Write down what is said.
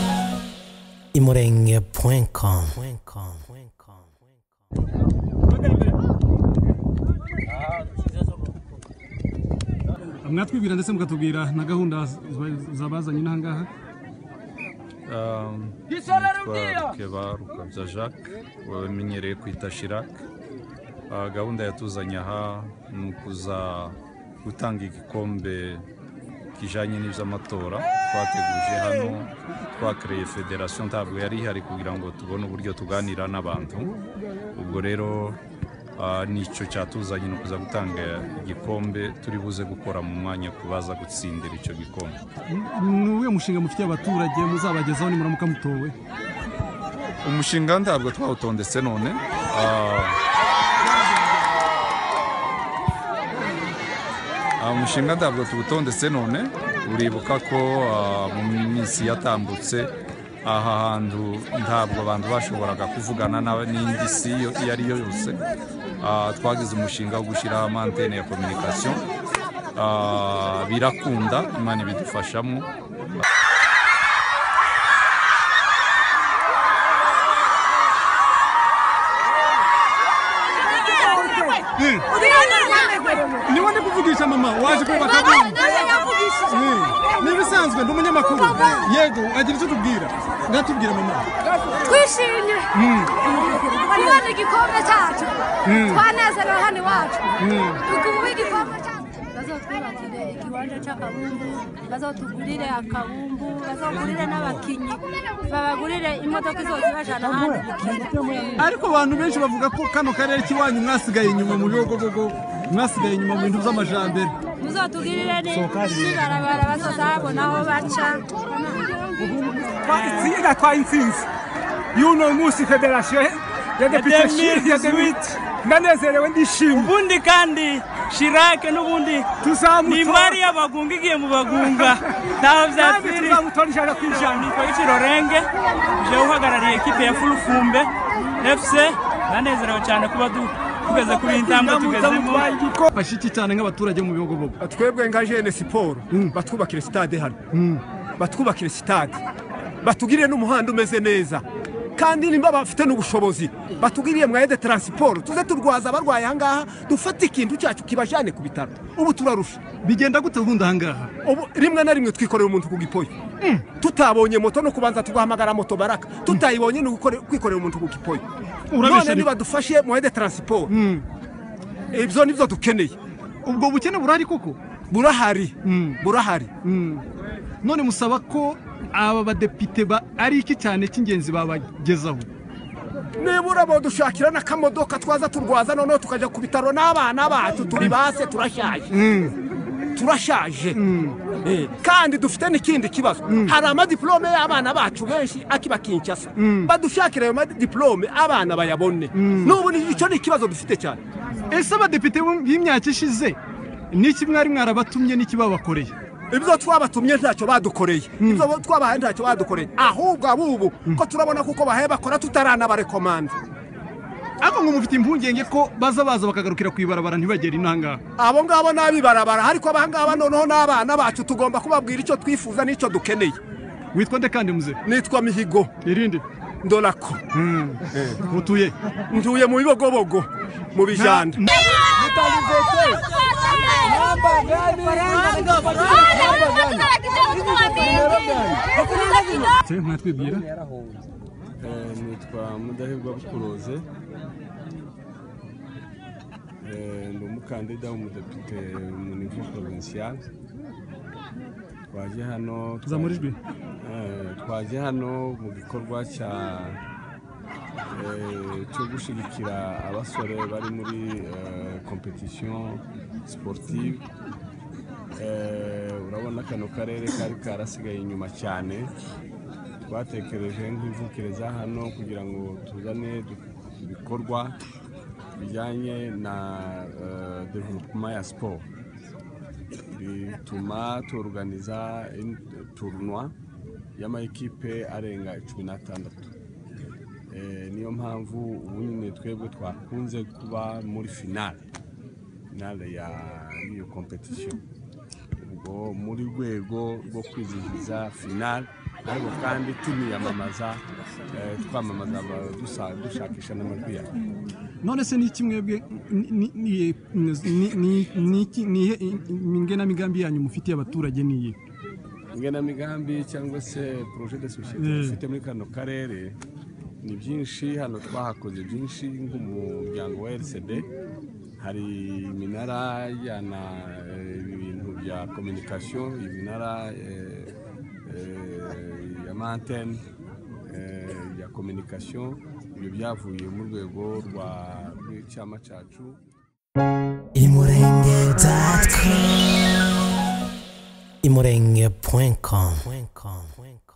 imurenge.com imurenge.com mwatwibwira ndetse mukatubwira na gahunda zabazanye inaha ngaha rukeba rukabya jacques wamenyereye kwita shirac Ah, gahunda yatuzanye aha ni ukuza gutanga igikombe kijyanye n'iby'amatora twateguje hano twakereye federasiyo ntabwo yari ihari kugira ngo tubone uburyo tuganira n'abantu ubwo rero ah, nicyo cyatuzanye ni ukuza gutanga igikombe turi buze gukora mu mwanya kubaza gutsindira icyo gikombe ni uwuhe mushinga mufitiye abaturage muzabagezaho nimuramuka mutowe umushinga ntabwo twawutondetse none Ah. Ah, umushinga ntabwo tuwutondetse none uribuka ko ah, mu minsi yatambutse aha hantu ntabwo abantu bashoboraga kuvugana na- n'indi si iyo iyo ari yo yose Ah, twagize umushinga wo gushyiraho amantene ya kominikasiyo Ah, birakunda imana ibidufashamo niba ndi kuvugisha mama waje kubaka abana ni ibisanzwe ndi umunyamakuru yego agira icyo tubwira ngatubwire mama twishimye twabona igikombe cyacu twanezerewe hano iwacu tuguwe igikombe cyacu bazatwubakire ikibanza cy'akabumbu bazatugurire akabumbu bazagurire n'abakinnyi babagurire imodoka izose ibajyana ahandi gukina ariko abantu benshi bavuga ko kano karere k'iwanyu mwasigaye inyuma mu biyogogogo mwasigaye inyuma mu bintu by'amajambere muzatugirire n'ibarabara bazazabona aho baca twaitsinda twayitsinze y'uno munsi federasiyo ya depite Shiri- ya depite ndanezerewe ndishimye ubundi kandi shirake n'ubundi ni imari tuzamutora y'abagunga igiye mu bagunga ntaho kandi byasiri tuzamutora ijana ku ijana nitwa ikirorenge je uhagarariye ekipe ya fulufumbe fc ndanezerewe cyane kuba du- tugeze kuri iyi ntambwe tugezemo Mutwara igikombe. fashe iki cyane nk'abaturage bo mu biyogogogo twebwe nka jene siporo batwubakire sitade hano batwubakire sitade batugirire n'umuhanda umeze neza kandi nimba bafite n'ubushobozi batugiriye mwaye de taransiporo tuze turwaza abarwaye aha ngaha dufate ikintu cyacu kibajyane ku bitaro ubu turarusha bigenda gute ubundi aha ngaha ubu rimwe na rimwe twikorera umuntu ku gipoyo tutabonye moto no kubanza tugahamagara moto baraka tutayibonye ni ugukore- kwikorera umuntu ku gipoyo Urabisha none ni- nibadufashe moye de taransiporo ibyo nibyo dukeneye ubwo bukene burahari koko burahari burahari none musaba ko aba badepite ba ari iki cyane cy'ingenzi babagezaho nibura badushakira n'akamodoka twaza turwaza noneho tukajya ku bitaro n'abana bacu turi base turashaje turashaje Eh, kandi dufite n'ikindi kibazo hari amadiplome y'abana bacu benshi akiba kinshasa badushakira ayo madiplome abana bayabone n'ubu ni- icyo ni ikibazo dufite cyane ese abadepite bo- b'imyaka ishize n'iki mwari mwarabatumye n'iki babakoreye ibyo twabatumye ntacyo badukoreye ibyo bo- twabahaye ntacyo badukoreye ahubwo abubu ko turabona kuko bahaye bakora tutaranabarekomanda ariko ngo mufite impungenge ko baza baza bakagarukira ku ibarabara ntibagere inaha ngaha abo ngabo ni abibarabara ariko aba ngaba noneho n'abana bacu tugomba kubabwira icyo twifuza n'icyo dukeneye witwa nde kandi muze nitwa mihigo irinde ndorako utuye ntuye mu bibogobogo mu bijyanda mwatwibwira nitwa mudahirwa bukuruze ndi umukandida w'umudepite mu nivo provincial twaje hano zamura ijwi Eh, twaje hano mu gikorwa cya eh, cyo gushyigikira abasore bari muri kompetisiyo siporutivu urabona kano karere kari karasigaye inyuma cyane twatekereje nk'imvukire za hano kugira ngo tuzane du- ibikorwa bijyanye na developuma ya siporo bituma turuganiza turunwa y'amayikipe arenga cumi n'atandatu Eh, niyo mpamvu ubu nyine twebwe twakunze kuba muri finale finale ya iyo kompetisiyo ngo muri rwego rwo kwizihiza finale ariko kandi tuniyamamaza eh, twamamaza aba- dusa- dushakisha n'amajwi yacu none se ni iki mwebwe ni- ni- ni- ni- ni iki- ni ihe- ingenamigambi yanyu mufitiye abaturage ni iyihe ingenamigambi cyangwa se projet de societe dufite muri kano karere ni byinshi hano twahakoze byinshi nk'umuryango wa RCD hari iminara ijyana eh, ibintu bya communication iminara eh, eh, ya mantene eh, ya communication ibyo byavuye mu rwego rwa rw'icyama cyacu imurenge.com imurenge.com